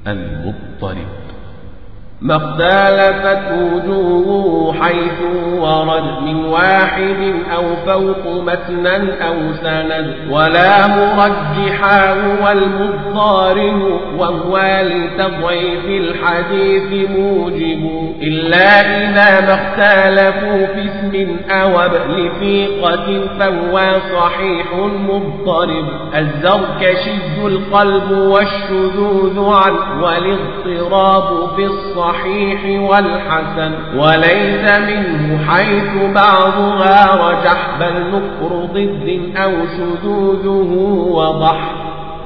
المضطرب ما اختلفت وجوه حيث ورد من واحد أو فوق متنا أو سند ولا مرجحا هو المضطرب وهو لتضعيف الحديث موجب إلا إذا ما اختلفوا في اسم أو لثيقة فهو صحيح مضطرب الزركشي القلب والشذوذ عن والاضطراب في الصحيح الصحيح والحسن وليس منه حيث بعضها رجح بل نكر ضد أو شذوذه وضح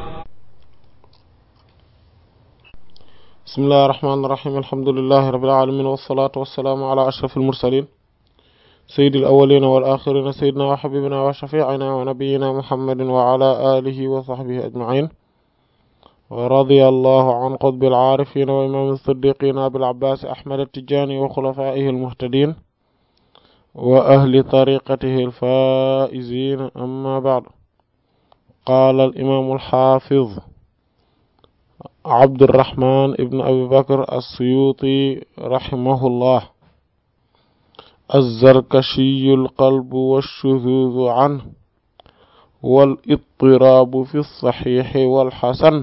بسم الله الرحمن الرحيم الحمد لله رب العالمين والصلاة والسلام على أشرف المرسلين سيد الأولين والآخرين سيدنا وحبيبنا وشفيعنا ونبينا محمد وعلى آله وصحبه أجمعين ورضي الله عن قطب العارفين وإمام الصديقين أبي العباس أحمد التجاني وخلفائه المهتدين وأهل طريقته الفائزين أما بعد قال الإمام الحافظ عبد الرحمن ابن أبي بكر السيوطي رحمه الله الزركشي القلب والشذوذ عنه والاضطراب في الصحيح والحسن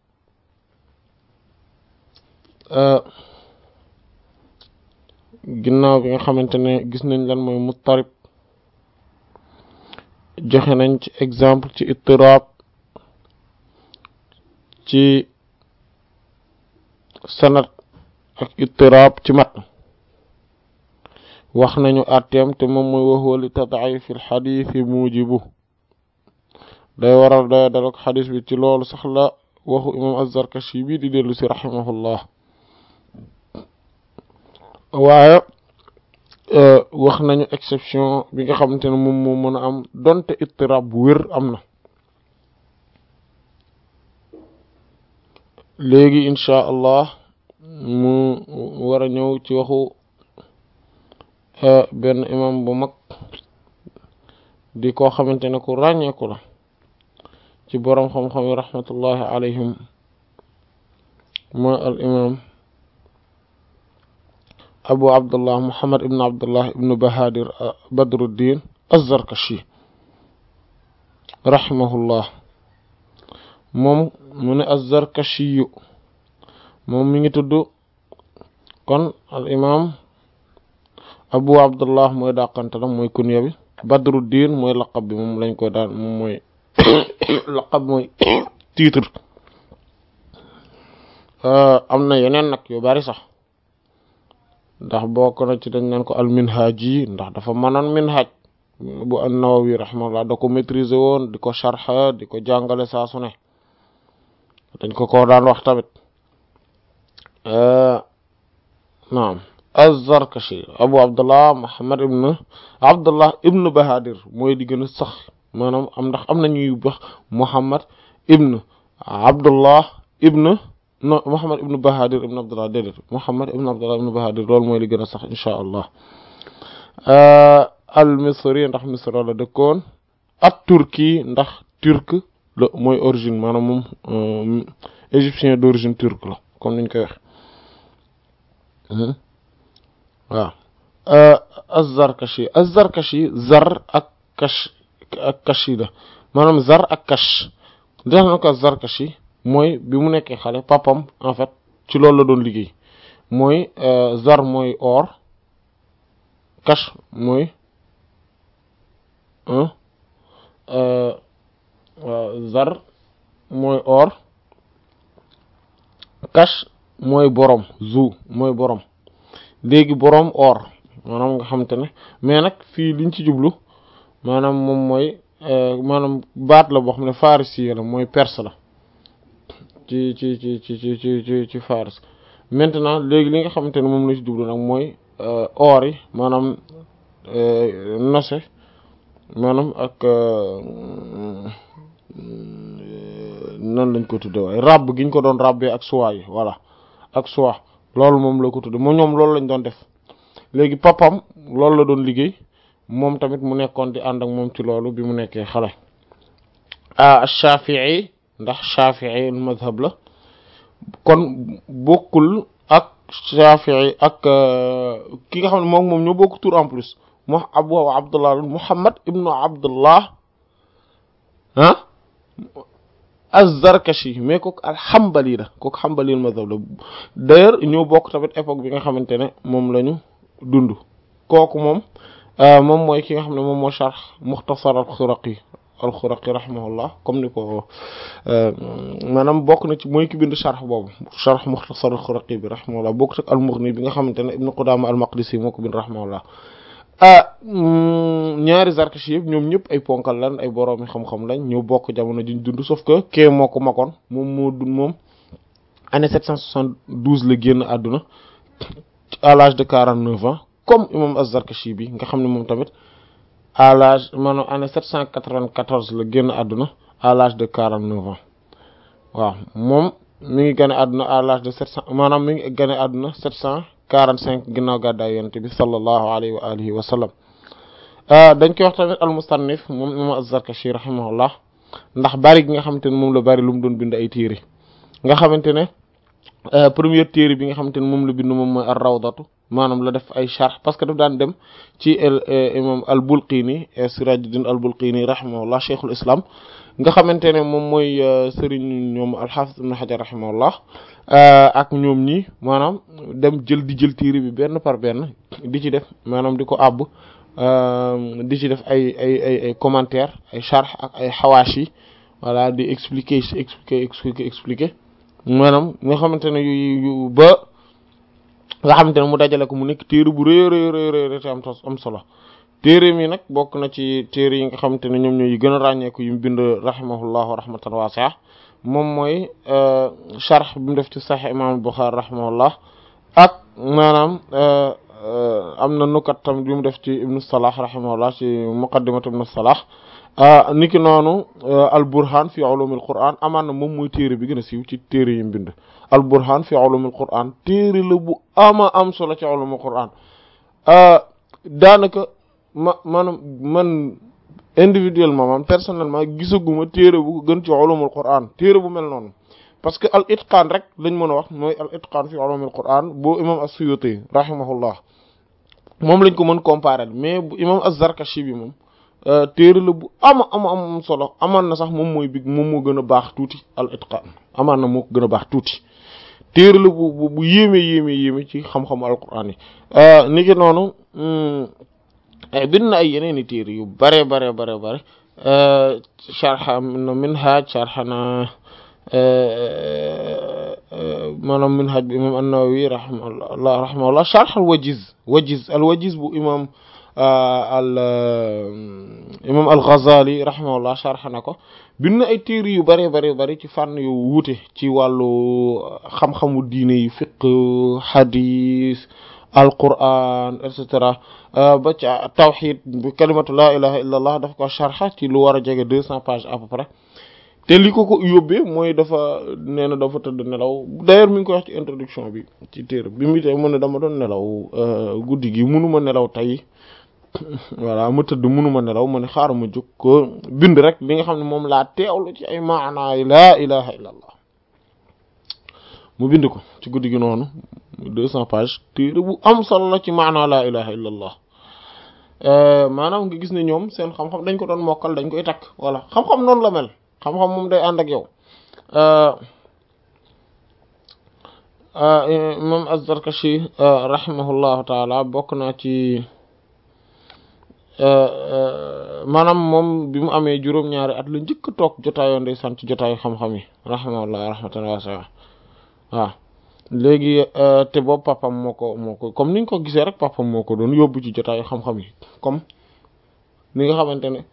ginnaaw bi nga xamante ne gis nañ lan mooy muttarib joxe nañ ci exemple ci ittiraab ci sanad ak ittiraab ci mat wax nañu àtteem te moom mooy waxuwa li tad'if al xadiis mujibu day waral day dalak xadis bi ci loolu sax la waxu imam az-Zarkashi bi di dellu si rahimahullah waaye wax nañu exception bi nga xamante ne moom moo mën a am donte ittirab bu wér am na léegi inchaa allah mu war a ñëw ci waxu benn imam bu mag di koo xamante ne ku ràññeeku la ci boroom xam-xam yi rahmatullahi alayhim mooy al imam abu abdullah muhammad ibn abdullah ibn bahadir badruddin az-zarkashi rahimahullah moom mu ne az-zarkashiyu moom mi ngi tudd kon al imam abu abdullah mooy dàqantalam mooy kunya bi badruddin mooy laqab bi moom lañ ko daan moom mooy laqab mooy titre am na yeneen nag yu bari sax ndax bokk na ci dañ naan ko al minhaj yi ndax dafa mënoon minhaj bu an-Nawawi rahimahullah da ko maîtriser woon di ko sharxa di ko jàngale saa su ne dañ ko ko daan wax tamit naam az-Zarkashi Abu Abdullah Muhammad ibn Abdullah ibn Bahadir mooy di gën a sax maanaam am ndax am na ñuy wax Muhammad ibn Abdullah ibn no Muhammad ibn Bahadir ibn Abdullah déedéet Muhammad ibn Abdullah ibn Bahadir loolu mooy li gën a sax insha allah al misri ndax misra la dëkkoon ak turki ndax turc la mooy origine maanaam moom égyptien d'origine turque la comme niñ koy wax waaw az-Zarkashi az-Zarkashi zar ak kash ak kashi la maanaam zar ak kash dax na ko az-Zarkashi mooy bi mu nekkee xale papam en fait ci loolu la doon liggéey mooy zar mooy or kash mooy zar mooy or kash mooy borom zu mooy borom léegi borom or maanaam nga xamante ne mais nag fii liñ ci jublu maanaam moom mooy maanaam baat la boo xam ne farisi la mooy perse la ci ci ci ci ci ci ci ci faris maintenant léegi li nga xamante ne moom la ci jublu nag mooy or yi maanaam nose maanaam ak nan lañ ko tudde waaye ràbb gi ñu ko doon ràbbee ak soie yi voilà ak soie loolu moom la ko tudde moom ñoom loolu lañ doon def léegi papam loolu la doon liggéey moom tamit mu nekkoon di ànd ak moom ci loolu bi mu nekkee xale ah Shafi'i ndax Shafi'i madhab la kon bokkul ak Shafi'i ak ki nga xam ne moom moom ñoo bokk tur en plus mo abu abdullah muhammad ibnu abdullah ah az-Zarkashi mais kooku al-Hanbali la kooku Hanbali mazhab la d'ailleurs ñoo bokk tamit époque bi nga xamante ne moom la ñu dund kooku moom moom mooy ki nga xam ne moom moo sharh Mukhtasar al-Khuraqi al-Khuraqi rahimahullah comme ni ko maanaam bokk na ci mooy ki bind sharh boobu sharh Mukhtasar al-Khuraqi bi rahimahullah bokk ak al-Mughni bi nga xamante ne Ibn Qudama al-Maqdisi moo ko bind rahimahullah ah ñaari Zarkashi yëpp ñoom ñëpp ay ponkal lan ay boroomi xam-xam lañ ñoo bokk jamono juñ dund sauf que kee moo ko magoon moom moo dund moom année 772 la génn àdduna à l'âge de 49 ans comme imam az-Zarkashi bi nga xam ne moom tamit à l'âge maanaam année 794 la génn àdduna à l'âge de 49 ans waaw moom mi ngi gane àdduna à l'âge de 700 maanaam mi ngi gane àdduna 700 45 ginnaaw gàddaay yonent bi sallallahu alayhi wa alihi wa sallam dañ koy wax tamit al-Mustannif moom imam az-Zarkashi rahimahullah ndax bari gi nga xamante ne moom la bari lu mu doon bind ay téere nga xamante ne première téere bi nga xamante ne moom la bind moom mooy ar-Rawdatu maanaam la def ay sharh parce que daf daan dem ci imam al-Bulqini Sirajuddin al-Bulqini rahimahullah cheikhul islam nga xamante ne moom mooy sëriñ ñoom al-Hafiz ibn Hajar rahimahullah ak ñoom ñi maanaam dem jël di jël téere bi benn par benn di ci def maanaam di ko àbb di ci def ay ay ay ay commentaire ay sharh ak ay xawaashi voilà di expliquer expliquer expliquer expliquer maanaam nga xamante ne yu yu ba nga xamante ne mu dajale ko mu nekk téere bu rëy rëy rëy rëy te am am solo téere mi nag bokk na ci téere yi nga xamante ne ñoom ñooy gën a ràññeeku yu mu bind rahimahullahu rahmatan wasi'a moom mooy sharh bi mu def ci Sahih imam Bukhari rahimahullah ak maanaam am na nukat tamit bi mu def ci Ibn Salah rahimahullah ci muqaddimat Ibn Salah niki noonu al burhan fi ulumil quran amaan na moom mooy téere bi gën a siiw ci téere yi mu bind al burhan fi ulumil quran téere la bu ama am solo ci ulumil quran daanaka ma maanaam man individuellement man personnellement gisaguma téere bu gën ci ulumul quran téere bu mel noonu parce que al itqaan rek lañ mën a wax mooy al itqaan fi ulumil quran bu imam as-Suyuti rahimahullah moom lañ ko mën comparer mais bu imam az-Zarkashi bi moom téere la bu ama ama am solo amaan na sax moom mooy bi moom moo gën a baax tuuti al itqaan amaan na moo ko gën a baax tuuti téere la bu bu yéeme yéeme yéeme ci xam-xamu alquran yi ni ki noonu bind na ay yeneen i téere yu bare bare bare bare sharha na minhaj sharha na maanaam minhaj bu imam an-Nawawi rahimahullah rahimahullah sharh al wajiz wajiz al wajiz bu imam al imam al Ghazali rahimahullah sharh na ko bind na ay téere yu bare bare bare ci fànn yu wuute ci wàllu xam-xamu diine yi fiqh hadith al Qur'an et cetera ba ci tawhid bi kalimatu la ilaha illa allah daf ko sharh ci lu war a jege deux cents pages à peu près te li ko ko yóbbee mooy dafa nee na dafa tëdd nelaw d'ailleurs mi ngi koy wax ci introduction bi ci téere bi mu tey mu ne dama doon nelaw guddi gi munuma nelaw tey voilà ma tëdd munuma nelaw ma ne xaaral ma jóg ko bind rek li nga xam ne moom laa teewlu ci ay maanaay laa ilaha illa allah mu bind ko ci guddi gi noonu deux cents pages téere bu am solo la ci maanaa laa ilaha illa allah maanaam nga gis ne ñoom seen xam-xam dañ ko doon mokkal dañ koy takk voilà xam-xam noonu la mel xam-xam moom day ànd ak yow imam az-Zarkashi rahimahullahu taala bokk naa ci maanaam moom bi mu amee juróom-ñaari at la njëkk a toog jotaayoo ndeysaan ci jotaayu xam-xam yi rahimahullah rahmatan wasi'a waaw léegi te boobu papam moo ko moo ko comme niñ ko gisee rek papam moo ko doon yóbbu ci jotaayu xam-xam yi comme ni nga xamante ne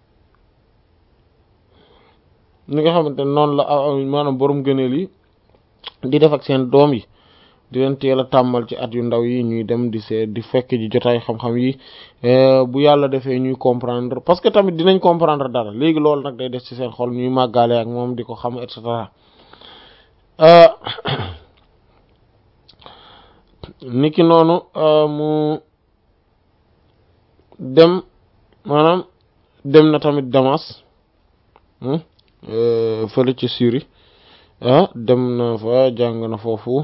ni nga xamante ne noonu la maanaam borom gëneel yi di def ak seen doom yi di leen teel a tàmmal ci at yu ndaw yi ñuy dem di see di fekk ji jotaay xam-xam yi bu yàlla defee ñuy comprendre parce que tamit dinañ comprendre dara léegi loolu nag day des ci seen xol ñuy màggaale ak moom di ko xam et cetera niki noonu mu dem maanaam dem na tamit Damas fële ci Syrie dem na fa jàng na foofu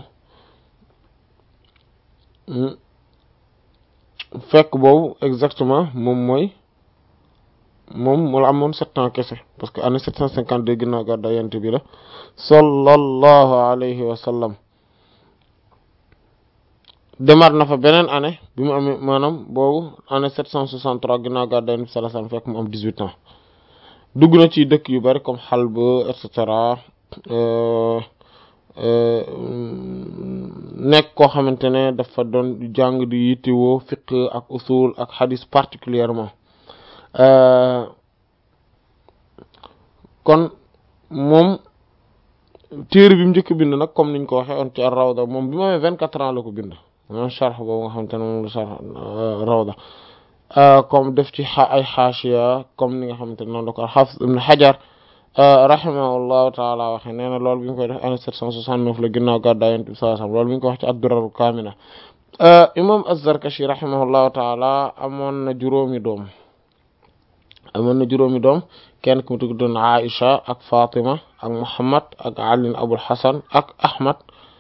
fekk boobu exactement moom mooy moom mu la amoon sept ans kese parce que année sept cent cinquante deux ginnaaw gàddaay yonent bi la sallallahu alayhi wa sallam demaat na fa beneen année bi mu amee maanaam boobu année sept cent soixante trois ginnaaw gàddaay yonent bi sallallahu alayhi wa sallam fekk mu am dix huit ans dugg na ci dëkk yu bari comme Halb et cetera nekk koo xamante ne dafa doon jàng di yittewoo fiqh ak usul ak hadith particulièrement kon moom téere bi mu njëkk bind nag comme niñ ko waxee on ci rawda moom bi ma amee vingt quatre ans la ko bind moom sharh boobu nga xamante ne moom la sharh rawda comme def ci ay xaashiya comme ni nga xamante ne noonu la ko al-Hafiz ibn Hajar rahimahullahu taala waxe nee na loolu bi ñu koy def année sept cent soixante-neuf la ginnaaw gàddaay Yonent bi sallallahu alayhi wasallam loolu mi ngi ko wax ci ad-Durar al-Kamila imam az-Zarkashi rahimahullahu taala amoon na juróomi doom amoon na juróomi doom kenn ku mu tudd doon Aïcha ak Fatima ak Muhammad ak Ali Abul Hasan ak Ahmad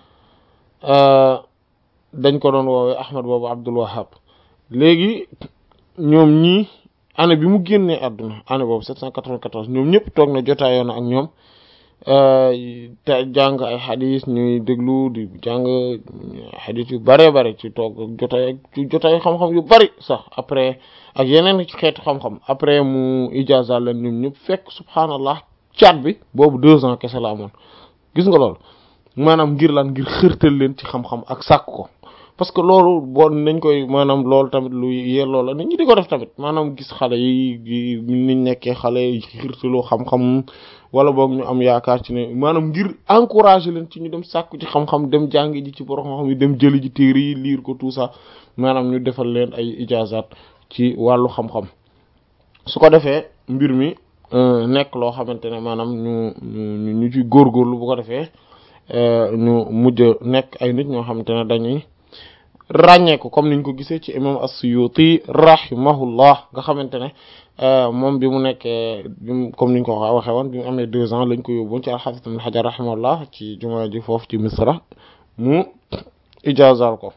dañ ko doon woowee Ahmad boobu Abdul Wahhab léegi ñoom ñii année bi mu génnee àdduna année boobu 794 ñoom ñëpp toog na jotaayoon ak ñoom te jàng ay xadis ñuy déglu di jàng xadis yu bare bare ci toog jotaay ci jotaay xam-xam yu bari sax après ak yeneen ci xeetu xam-xam après mu ijaza leen ñoom ñëpp fekk subhanallah caat bi boobu deux ans kese la amoon gis nga loolu maanaam ngir lan ngir xërtal leen ci xam-xam ak sàkk ko parce que loolu boo nañ koy maanaam loolu tamit lu yelloo la nit ñi di ko def tamit maanaam gis xale yi niñ nekkee xale yi xirtaloo xam-xam wala boog ñu am yaakaar ci ne maanaam ngir encourager leen ci ñu dem sàkku ci xam-xam dem jàngi ji ci borom xam-xam yi dem jëli ji téere yi lire ko tout ça maanaam ñu defal leen ay ijazat ci wàllu xam-xam su ko defee mbir mi nekk loo xamante ne maanaam ñu ñu ñu ci góorgóorlu bu ko defee ñu mujj nekk ay nit ñoo xamante ne dañuy ràññee ko comme niñ ko gisee ci imam as-Suyuti rahimahullah nga xamante ne moom bi mu nekkee comme niñ ko waxee woon bi mu amee deux ans lañ ko yóbboon ci al-Hafiz ibn Hajar rahimahullah ci jumaa ji foofu ci Misra mu ijazal ko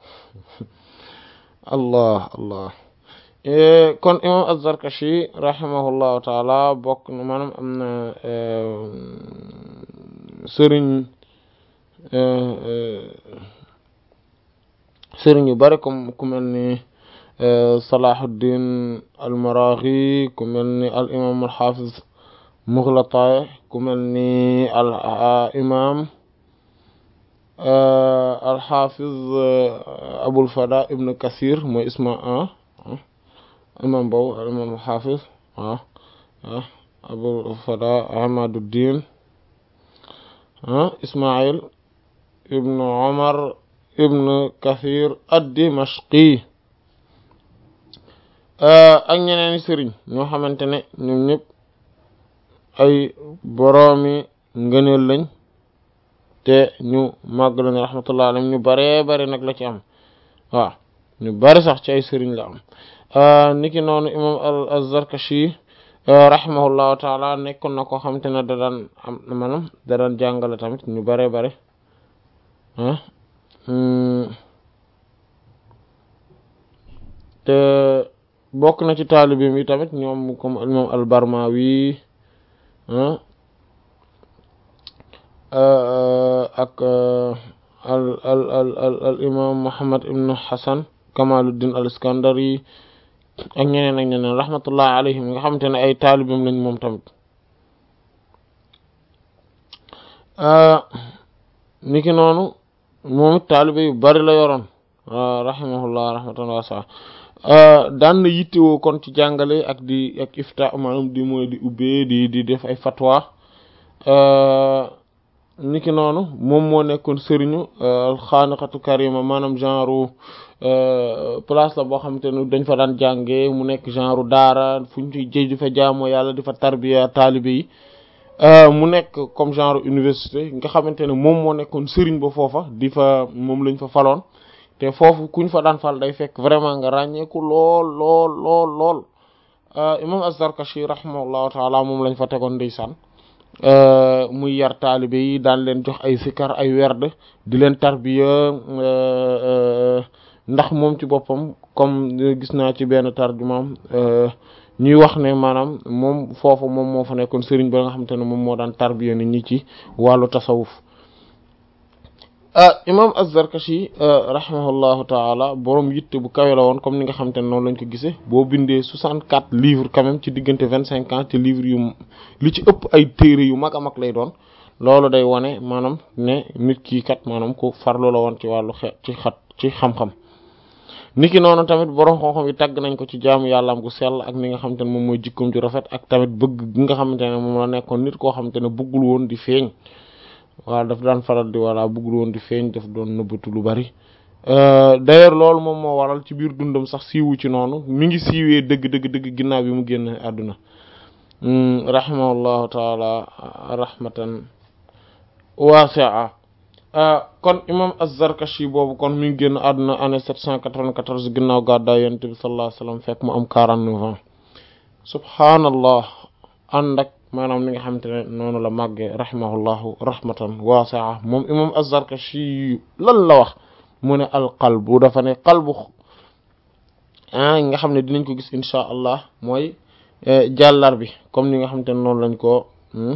allah allah kon imam az-Zarkashi rahimahullahu taala bokk na maanaam am na sëriñ sëriñ yu bari comme ku mel ni Salahuddin al-Maraghi ku mel ni al imam al-Hafiz Mughlataay ku mel ni al imam al-Hafiz Abul Fada ibn Kathir mooy isma imam boobu al imam al-Hafiz ah ah Abul Fada Ahmaduddin ah Ismail ibn Omar ibn Kathir ad-Dimashqi ak ñeneen sëriñ ñoo xamante ne ñoom ñëpp ay boroomi ngëneel lañ te ñu màgg lañ rahmatullah alayhim ñu baree bari nag la ci am waaw ñu bari sax ci ay sëriñ la am niki noonu imam az-Zarkashi rahimahullahu taala nekkoon na koo xamante ne da daan am maanaam da daan jàngale tamit ñu baree bari ah te bokk na ci taalibeem yi tamit ñoom comme imam al-Barmawi ak al al al al imam Muhammad ibn Hasan Kamaluddin al-Iskandari ak ñeneen ak ñeneen rahmatullah alayhim nga xamante ne ay taalibeem lañ moom tamit niki noonu moom it taalibe yu bari la yoroon rahimahullah rahmatan wasa daan na yittewoo kon ci jàngale ak di ak ifta maanaam di mooy di ubbee di di def ay fatwa niki noonu moom moo nekkoon sëriñu xaaniqatu karima maanaam genre place la boo xamante ne dañ fa daan jànge mu nekk genre daara fu ñu ci jëj di fa jaamoo yàlla di fa tarbiya taalibe yi mu nekk comme genre université nga xamante ne moom moo nekkoon sëriñ ba foofa di fa moom lañ fa faloon te foofu kuñ fa daan fal day fekk vraiment nga ràññeeku lool lool lool lool imam az-Zarkashi rahimahullahu taala moom lañ fa tegoon ndeysaan muy yar taalibe yi daan leen jox ay sikar ay werd di leen tarbiya ndax moom ci boppam comme gis naa ci benn tarjumaam ñuy wax ne maanaam moom foofu moom moo fa nekkoon sëriñ ba nga xamante ne moom moo daan tarbiya nit ñi ci wàllu tasawuf imam az-Zarkashi rahimahullahu taala borom yitte bu kawe la woon comme ni nga xamante ne noonu lañ ko gisee boo bindee soixante-quatre livres quand même ci diggante vingt-cinq ans ci livres yu li ci ëpp ay téere yu mag a mag lay doon loolu day wane maanaam ne nit kii kat maanaam ku farlu la woon ci wàllu xe ci xat ci xam-xam niki noonu tamit borom xam-xam yi tàgg nañ ko ci jaamu yàllaam gu sell ak ni nga xamante ne moom mooy jikkoom ju rafet ak tamit bëgg gi nga xamante ne moom la nekkoon nit koo xamante ne bëggul woon di feeñ waaw daf daan faral di walla bëggul woon di feeñ daf doon nëbbatu lu bari d'ailleurs loolu moom moo waral ci biir dundam sax siiwu ci noonu mi ngi siiwee dëgg dëgg dëgg ginnaaw bi mu génn àdduna rahimahullahu taala rahmatan wasi'a kon imam az-Zarkashi boobu kon mi ngi génn àdduna année 794 ginnaaw gàddaay yonent bi sallallahu alayhi wasallam fekk mu am 49 ans subhaanallah ànd ak maanaam li nga xamante ne noonu la màggee rahimahullahu rahmatan wasi'a moom imam az-Zarkashi lan la wax mu ne al qalbu dafa ne qalbu ah nga xam ne dinañ ko gis insha allah mooy jàllar bi comme ni nga xamante ne noonu lañ ko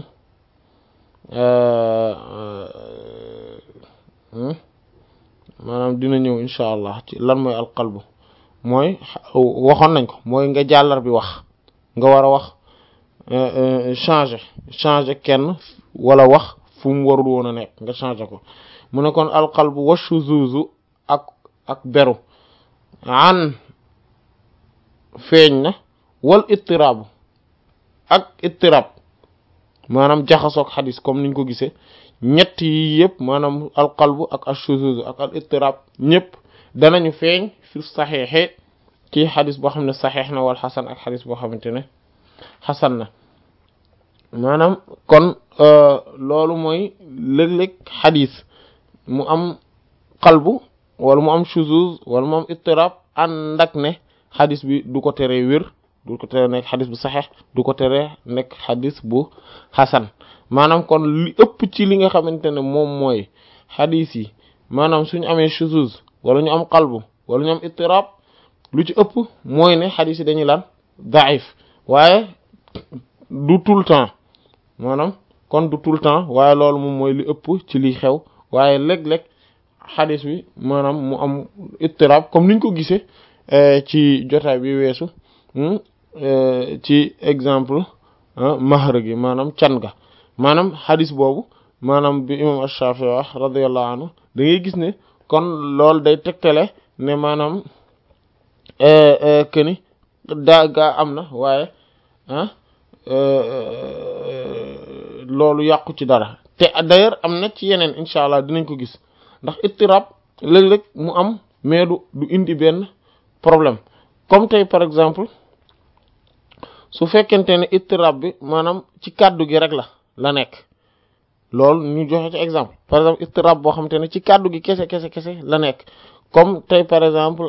maanaam dina ñëw insha allah ci lan mooy al qalbu mooy waxoon nañ ko mooy nga jàllar bi wax nga war a wax changer changer kenn wala wax fu mu warul woon a nekk nga changer ko mu ne kon alqalbu wa shuzuzu ak ak beru an feeñ na wal ittiraabu ak ittirab maanaam jaxasoog xadis comme niñ ko gisee ñett yi yëpp maanaam alqalbu ak ashuzuzu ak al ittirab ñëpp danañu feeñ fi saxeexe ci xadis boo xam ne saxeex na wal xasan ak xadis boo xamante ne xasan na maanaam kon loolu mooy léeg-léeg xadis mu am qalbu wala mu am shuzuz wala mu am ittirab ànd ak ne xadis bi du ko teree wér du ko teree nekk xadis bu saxeex du ko teree nekk xadis bu xasan maanaam kon li ëpp ci li nga xamante ne moom mooy xadis yi maanaam suñu amee shuzuz wala ñu am qalbu wala ñu am ittirab lu ci ëpp mooy ne xadis yi dañuy lan daif waaye du tout le temps maanaam kon du tout le temps waaye loolu moom mooy li ëpp ci liy xew waaye léeg-léeg xadis bi maanaam mu am ittirab comme niñ ko gisee ci jotaay bi weesu ci exemple mahar gi maanaam can ga maanaam xadis boobu maanaam bi imam Ash-Shafi'i wax radiyallahu anhu da ngay gis ne kon loolu day tegtale ne maanaam këni daa gaa am na waaye ah loolu yàqu ci dara te d'ailleurs am na ci yeneen incha allah dinañ ko gis ndax ittirab léeg-léeg mu am mais du du indi benn problème comme tey par exemple su fekkente ne ittirab bi maanaam ci kàddu gi rek la la nekk loolu ñu joxe ci exemple par exemple ittirab boo xamante ne ci kàddu gi kese kese kese la nekk comme tey par exemple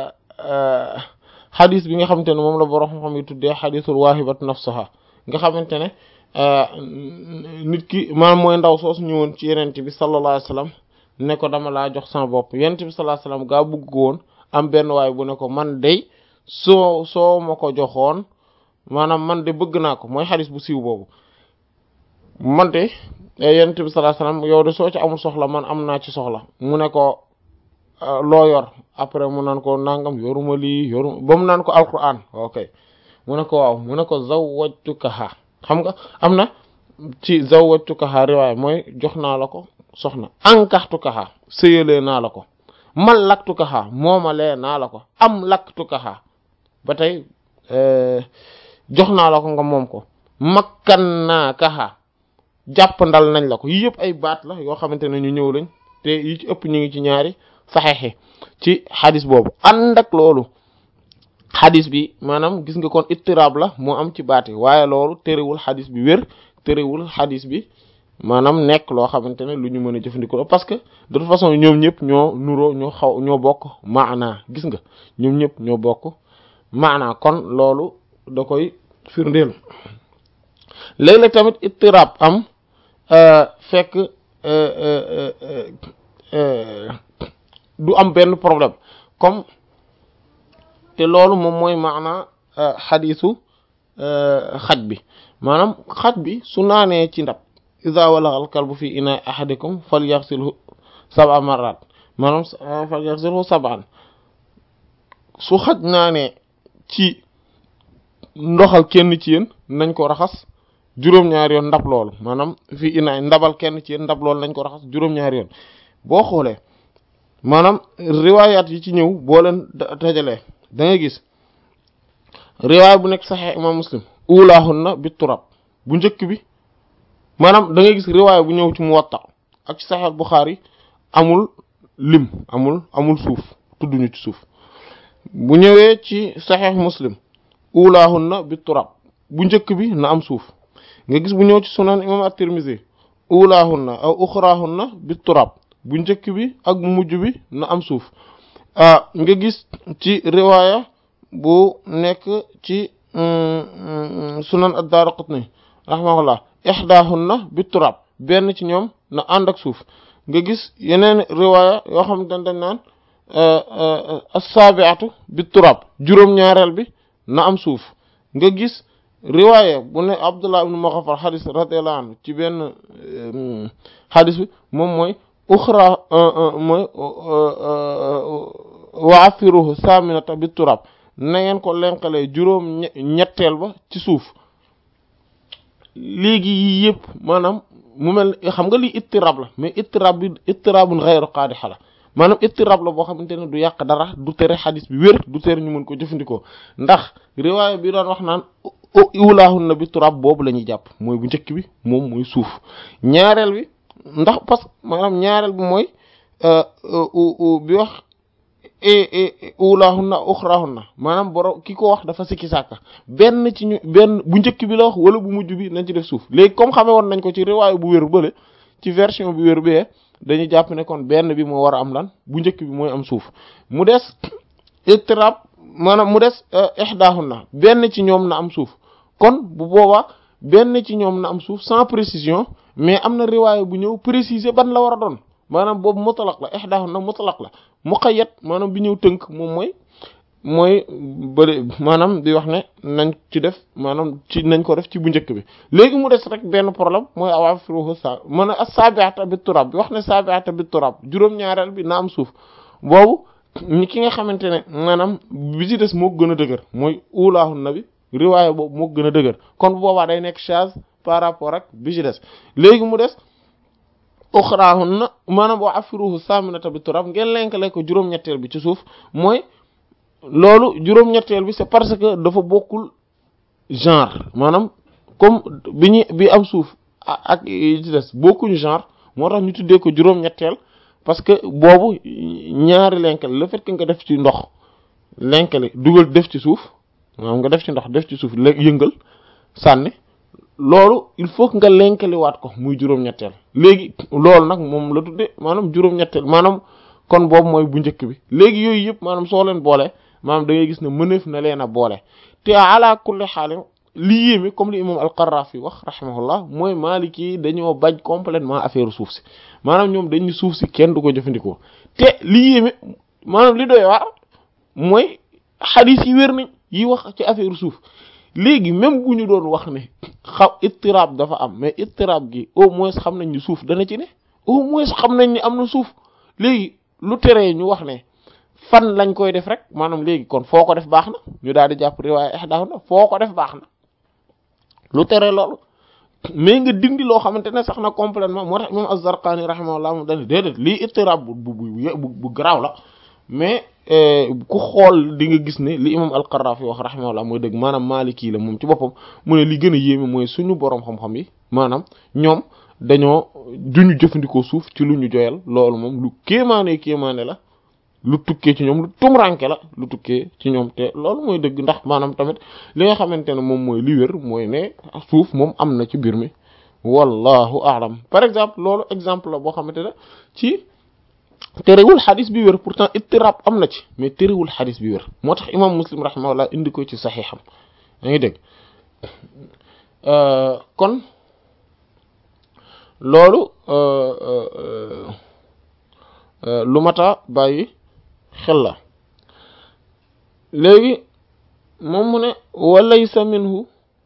xadis bi nga xamante ne moom la borom xam-xam yi tuddee xadisul waahibatu nafsaha nga xamante ne nit ki maanaam mooy ndaw soosu ñëwoon ci yenent bi sallallahu alayhi wasallam ne ko dama laa jox sama bopp yenent bi sallallahu alayhi wasallam gaa bëgg woon am benn waay bu ne ko man dey soo soo ma ko joxoon maanaam man de bëgg naa ko mooy xadis bu siiw boobu man de yenent bi sallallahu alayhi wasallam yow de soo ci amul soxla man am naa ci soxla mu ne ko loo yor après mu naan ko nangam yoruma lii yoruma ba mu naan ko alquran ok mu ne ko waaw mu ne ko zawwajtukaha xam nga am na ci zawwajtukaha riwaaya mooy jox naa la ko soxna ankaxtukaha sëyalee naa la ko mallaktukaha moomalee naa la ko am laktukaha ba tey jox naa la ko nga moom ko makkan naa kaha jàpp ndal nañ la ko yii yëpp ay baat la yoo xamante ne ñu ñëw lañ te yi ci ëpp ñu ngi ci ñaari saxeexi ci xadis boobu ànd ak loolu xadis bi maanaam gis nga kon ittiraab la moo am ci baati waaye loolu terewul xadis bi wér terewul xadis bi maanaam nekk loo xamante ne lu ñu mën a jëfandikoo parce que de toute façon ñoom ñëpp ñoo nuroo ñoo xaw ñoo bokk maanaa gis nga ñoom ñëpp ñoo bokk maanaa kon loolu da koy firndeel léeg-léeg tamit ittirab am fekk du am benn problème comme te loolu moom mooy maana xadiisu xaj bi maanaam xaj bi su naanee ci ndab iza walagal kalbu fi ina ahadikum falyaghsilhu sab'a marrat maanaam falyaghsilhu sab'an su xaj naanee ci ndoxal kenn ci yéen nañ ko raxas juróom-ñaari yoon ndab loolu maanaam fi ina ndabal kenn ci yéen ndab loolu nañ ko raxas juróom-ñaari yoon boo xoolee maanaam riwaayaat yi ci ñëw boo leen dajalee da ngay gis riwaay bu nekk saxee imam muslim ulaahunna bi turab bu njëkk bi maanaam da ngay gis riwaay bu ñëw ci muwatta ak ci saxee buxaari amul lim amul amul suuf tudduñu ci suuf bu ñëwee ci saxee muslim ulaahunna bi turab bu njëkk bi na am suuf nga gis bu ñëw ci sunan imam at-tirmidhi ulaahunna aw uxraahunna bi turab bu njëkk bi ak bu mujj bi na am suuf nga gis ci riwaaya bu nekk ci sunan ad-Daraqutni rahimahullah ihdaahunna bi turab benn ci ñoom na ànd ak suuf nga gis yeneen riwaaya yoo xam ne dañ naan as-sabi'atu bi turab juróom-ñaareel bi na am suuf nga gis riwaaya bu ne Abdullah ibn Mughaffal xadis radiyallahu anhu ci benn xadis bi moom mooy uxra mooy waafiruhu saminata bi turab na ngeen ko lenqalee juróom ñetteel ba ci suuf léegi yii yëpp maanaam mu mel xam nga lii ittirab la mais ittirab bi ittirabun ghayru qaadiha la maanaam ittirab la boo xamante ne du yàq dara du tere xadis bi wér du tere ñu mën ko jëfandikoo ndax riwaaya bi doon wax naan ulaahunna bi turab boobu la ñuy jàpp mooy bu njëkk bi moom mooy suuf ñaareel bi ndax parce que maanaam ñaareel bi mooy bi wax ulaahunna uxraahunna maanaam boro ki ko wax dafa sikki sàkka benn ci ñu benn bu njëkk bi la wax wala bu mujj bi nañ ci def suuf léegi comme xamee woon nañ ko ci riwaayu bu wér bële ci version bu wér bee dañuy jàpp ne kon benn bi moo war a am lan bu njëkk bi mooy am suuf mu des ittirab maanaam mu des ihdaahunna benn ci ñoom na am suuf kon bu boobaa benn ci ñoom na am suuf sans précision mais am na riwaaya bu ñëw préciser ban la war a doon maanaam boobu mutlaq la ihdaahunna mutlaq la muqayyad maanaam bi ñëw tënk moom mooy mooy bëri maanaam di wax ne nañ ci def maanaam ci nañ ko def ci bu njëkk bi léegi mu des rek benn problème mooy awaafiruhu sa mën a as-sabi'ata bit turab bi wax ne sabi'ata bit turab juróom-ñaareel bi na am suuf boobu ñi ki nga xamante ne maanaam bi ci des moo gën a dëgër mooy ulaahunna bi riwaaya boobu moo gën a dëgër kon bu boobaa day nekk charge par rapport ak bi ci des léegi mu des uxraahunna maanaam wa afiruhu saminata bi turab ngeen lenkale ko juróom-ñetteel bi ci suuf mooy loolu juróom-ñetteel bi c'est parce que dafa bokkul genre maanaam comme bi ñu bi am suuf ak yi ci des bokkuñu genre moo tax ñu tuddee ko juróom-ñetteel parce que boobu ñaari lenkale le fait que nga def ci ndox lenkale dugal def ci suuf maanaam nga def ci ndox def ci suuf yëngal sànni loolu il faut que nga lenkaliwaat ko muy juróom-ñetteel léegi loolu nag moom la tudde maanaam juróom-ñetteel maanaam kon boobu mooy bu njëkk bi léegi yooyu yëpp maanaam soo leen boole maanaam da ngay gis ne mëneef na leen a boole te ala kulli xaalin li yéeme comme li imam al-Qarrafi wax rahimahullah mooy Maliki yi dañoo bañ complètement affaire suuf si maanaam ñoom dañu suuf si kenn du ko jëfandikoo te li yéeme maanaam li doy waar mooy xadiis yi wér nañ yi wax ci affaire suuf léegi même bu ñu doon wax ne xaw ittirab dafa am mais ittirab gi au moins xam nañ ni suuf dana ci ne au moins xam nañ ni am na suuf léegi lu teree ñu wax ne fan lañ koy def rek maanaam léegi kon foo ko def baax na ñu daal di jàpp riwaaya ihdahunna foo ko def baax na lu teree loolu mais nga dindi loo xamante ne sax na complètement moo tax imam az-Zarqani rahimahullah moom dañu déedéet lii ittirab bu bu bu bu garaaw la mais ku xool di nga gis ne li imam al-Qarrafi wax rahimahullah mooy dëgg maanaam Maliki la moom ci boppam mu ne li gën a yéeme mooy suñu boroom xam-xam yi maanaam ñoom dañoo duñu jëfandikoo suuf ci lu ñu joyal loolu moom lu kéemaane kéemaane la lu tukkee ci ñoom lu tumranke la lu tukkee ci ñoom te loolu mooy dëgg ndax maanaam tamit li nga xamante ne moom mooy li wér mooy ne suuf moom am na ci biir mi wallahu a'lam par exemple loolu exemple la boo xamante ne ci terewul xadis bi wér pourtant ittirab am na ci mais terewul xadis bi wér moo tax imam muslim rahimahullah indi ko ci saxiixam yaa ngi dégg kon loolu lu mata bàyyi xel la léegi moom mu ne walaysa minhu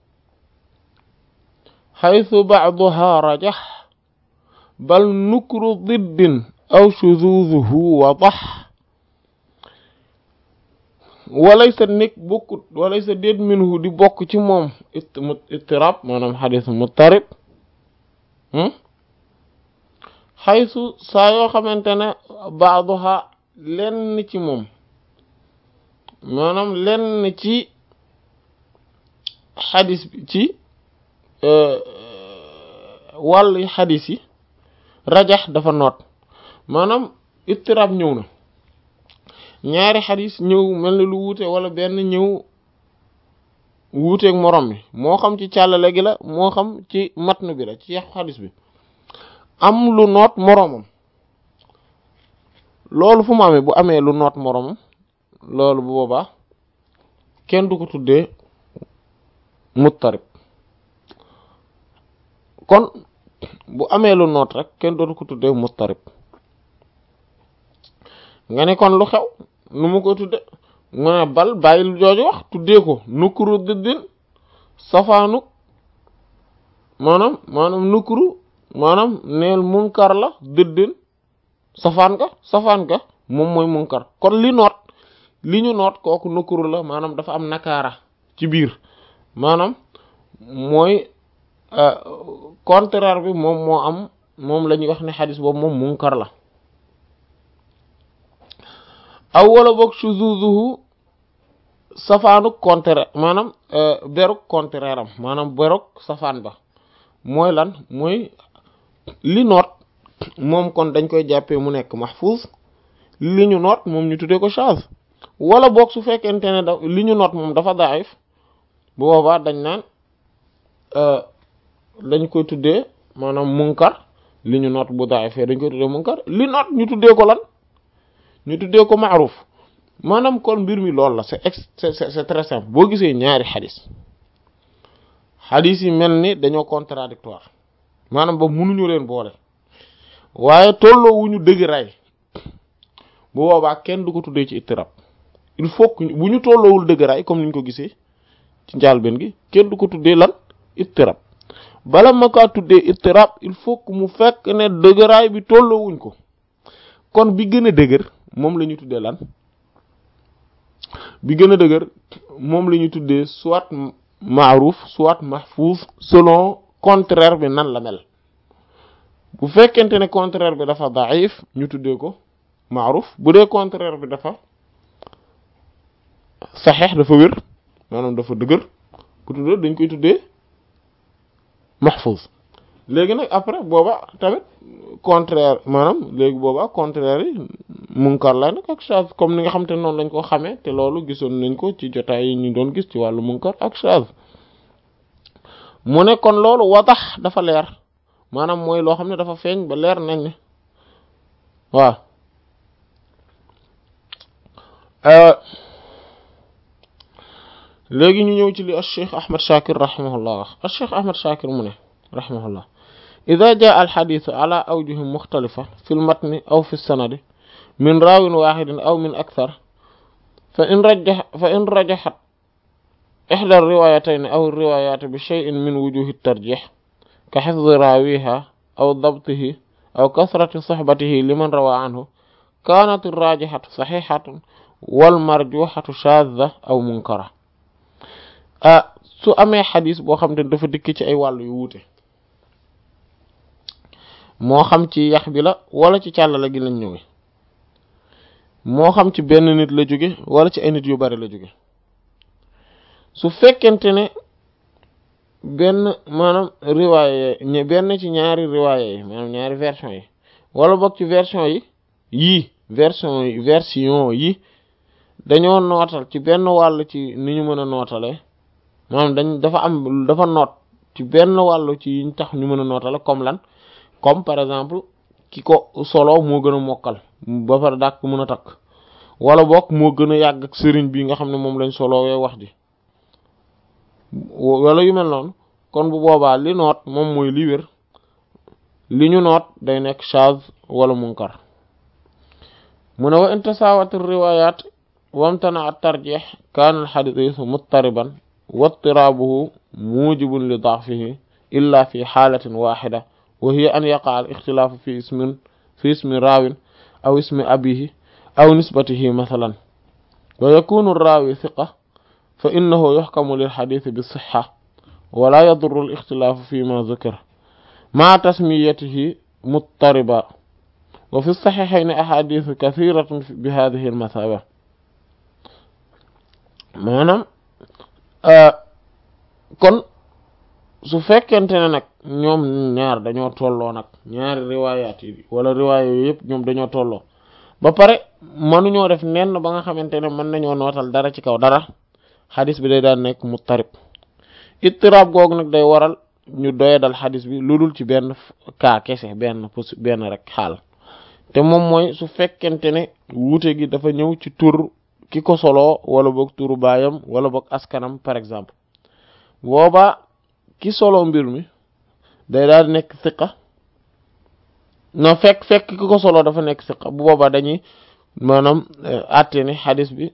xaytu bacduha rajax bal nukru diddin aw shuzuzuhu wadax walaysa nekk bokkut walaysa déet minhu di bokk ci moom ittirab maanaam xadis muttarib xaytu saa yoo xamante ne baaduha lenn ci moom maanaam lenn ci xadis bi ci wàllu xadis yi rajax dafa noot maanaam ittirab ñëw na ñaari xadis ñëw mel ni lu wuute wala benn ñëw wuuteeg morom mi moo xam ci càllale gi la moo xam ci matn bi la ci yaxu xadis bi am lu noot moroomam loolu fu mu amee bu amee lu noot moroomam loolu bu boobaa kenn du ko tuddee muttarib kon bu amee lu noot rek kenn dootu ko tuddee muttarib nga ne kon lu xew nu mu ko tudde mu ne bal bàyyi lu jooju wax tuddee ko nukkuru dëddin safaanu maanaam maanaam nukkuru maanaam neel munkar la dëddin safaan ga safaan ga moom mooy munkar kon li noot li ñu noot kooku nukkuru la maanaam dafa am nakaara ci biir maanaam mooy contraire bi moom moo am moom la ñuy wax ne xadis boobu moom munkar la aw wala boog shuzuzuhu safaanu contraire maanaam beruk contraire am maanaam beruk safaan ba mooy lan mooy li noot moom kon dañ koy jàppee mu nekk mahfuz li ñu noot moom ñu tuddee ko shaz wala boog su fekkente ne da li ñu noot moom dafa daif bu boobaa dañ naan dañ koy tuddee maanaam munkar li ñu noot bu daifee dañ koy tuddee munkar li noot ñu tuddee ko lan ñu tuddee ko maaruf maanaam kon mbir mi loolu la c'est c'est c'est très simple boo gisee ñaari xadis xadis yi mel ni dañoo contradictoire maanaam ba mënuñu leen boole waaye tolloo wu ñu dëgg ray bu boobaa kenn du ko tuddee ci ittirab il faut que bu ñu tolloowul dëgg ray comme ni ñu ko gisee ci njàlbeen gi kenn du ko tuddee lan ittirab bala ma kaa tuddee ittirab il faut que mu fekk ne dëgëraay bi tolloowuñ ko kon bi gën a dëgër moom la ñu tuddee lan bi gën a dëgër moom la ñu tuddee soit maaruf soit mahfuz selon contraire bi nan la mel bu fekkente ne contraire bi dafa daif ñu tuddee ko maaruf bu dee contraire bi dafa saxeex dafa wér maanaam dafa dëgër ku tuddee dañ koy tuddee mahfuz léegi nag après booba tamit contraire maanaam léegi booba contraire yi munkar la nag ak shaz comme ni nga xam te noonu lañ ko xamee te loolu gisoon nañ ko ci jotaay yi ñu doon gis ci wàllu munkar ak shaz mu ne kon loolu wadax dafa leer maanaam mooy loo xam ne dafa feeñ ba leer nañ ne waaw léegi ñu ñëw ci li al cheikh ahmad shakir rahimahullah wax al cheikh ahmad shakir mu ne rahimahullah ida jaa al xadisu ala awjuhi muxtalifa fi l matni aw fi sanadi min raawin waxidin aw min akthar fa in rajax fa in rajaxat ixda riwayatayn aw riwayat bi cheyin min wujuhi tarjix ka xifdi raawiha aw dabtihi aw kasrati soxbatihi liman rawa anhu kaanat irrajixatu saxixatun wal marjuxatu shadda aw munkara ah su amee xadis boo xam te dafa dikk ci ay wàll yu wuute moo xam ci yax bi la wala ci càllala gi lañ ñëwee moo xam ci benn nit la jóge wala ci ay nit yu bari la jóge su fekkente ne benn maanaam riwaaye yi benn ci ñaari riwaaye yi maanaam ñaari version yi wala boog ci version yi yii version yi version yi dañoo nootal ci benn wàll ci ni ñu mën a nootalee maanaam dañ dafa am dafa noot ci benn wàll ci yiñ tax ñu mën a nootale comme lan comme par exemple ki ko solo moo gën a mokkal ba pare dàq mën a takk wala boog moo gën a yàgg ak sëriñ bi nga xam ne moom lañ solowee wax ji wala yu mel noonu kon bu boobaa li noot moom mooy li wér li ñu noot day nekk shaz wala munkar mu ne wa in tasaawat riwayat wamtana at tarjih kaana al xadiis muttariban wa ittiraabuhu mujibun li da'fihi illa fi xaalatin waxida wa hiya an yaqa al ixtilaafu fi ismin fi ismi raawin aw ismi abihi aw nisbatihi mathalan wa yakunu raawi thiqa fa innahu yuxkamu lil xadiisi bi sixa wala yadurru al ixtilaafu fi ma zukira ma tasmiyatihi muttariba wa fi saxiixayni axaadiisu kasiratun bi haadihi al masaaba maanaam kon su fekkente ne nag ñoom ñaar dañoo tolloo nag ñaari riwaayaat yi wala riwaaya yooyu yëpp ñoom dañoo tolloo ba pare mënuñoo def nenn ba nga xamante ne mën nañoo nootal dara ci kaw dara xadis bi day daan nekk muttarib ittiraab googu nag day waral ñu doye dal xadis bi lu dul ci benn kaa kese benn pos benn rek xaal te moom mooy su fekkente ne wuute gi dafa ñëw ci tur ki ko soloo wala boog turu baayam wala boog askanam par exemple boobaa ki solo mbir mi day daal nekk siqa non fekk fekk ki ko solo dafa nekk siqa bu boobaa dañuy maanaam àtte ne xadis bi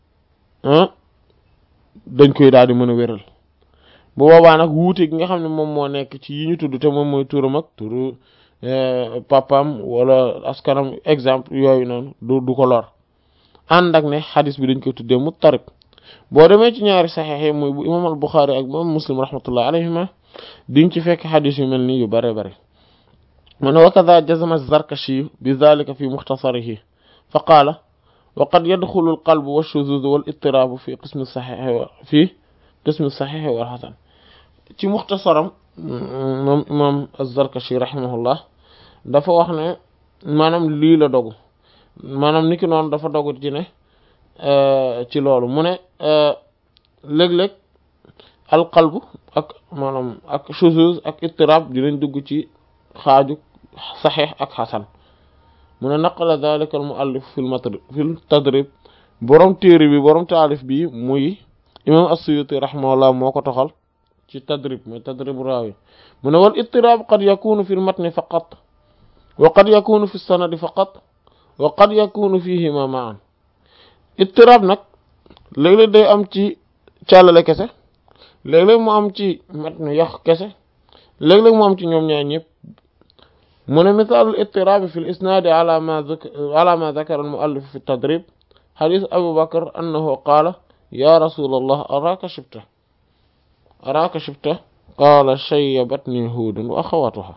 dañ koy daal di mën a wéral bu boobaa nag wuute gi nga xam ne moom moo nekk ci yi ñu tudd te moom mooy turam ak turu papam wala askanam exemple yooyu noonu du du ko lor ànd ak ne xadis bi dañ koy tuddee muttarib boo demee ci ñaari saxiix yi muy bu imam al buxaari ak imam muslim rahmatullah alayhima diñ ci fekk xadis yu mel nii yu bare bare mu ne wa kada jazama zarkashi bi zalika fi muxtasarihi fa qaala wa qad yadxulu al qalbu wa shuzuz wal ittiraabu fi qismi saxiix fi qismi saxiix wal xasan ci muxtasaram moom imam az-zarkashi rahimahullah dafa wax ne maanaam lii la dogu maanaam niki noonu dafa dogu ci ne ci loolu mu ne léeg-léeg alqalbu ak maanaam ak shuzuz ak ittirab dinañ dugg ci xaaju saxiix ak xasan mu ne naqala dalika al muallif fi lmatri fi tadrib borom téere bi borom taalif bi muy imam as-suyuti rahimahullah moo ko toxal ci tadrib mooy tadrib raawi mu ne wal ittirab qad yakunu fi lmatni faqat wa qad yakunu fi sanadi faqat wa qad yakunu fihima ma'an ittirab nag léeg-léeg day am ci càllale kese léeg-léeg mu am ci matn yax kese léeg-léeg mu am ci ñoom ñaar ñëpp mu ne misaalul ittirabi fi l isnaadi ala ma ala ma dakara al muallif fi tadrib xadis abu bakar annahu qaala ya rasul allah araka shibta araka shibta qaala shayyabatni huudun wa axawatuha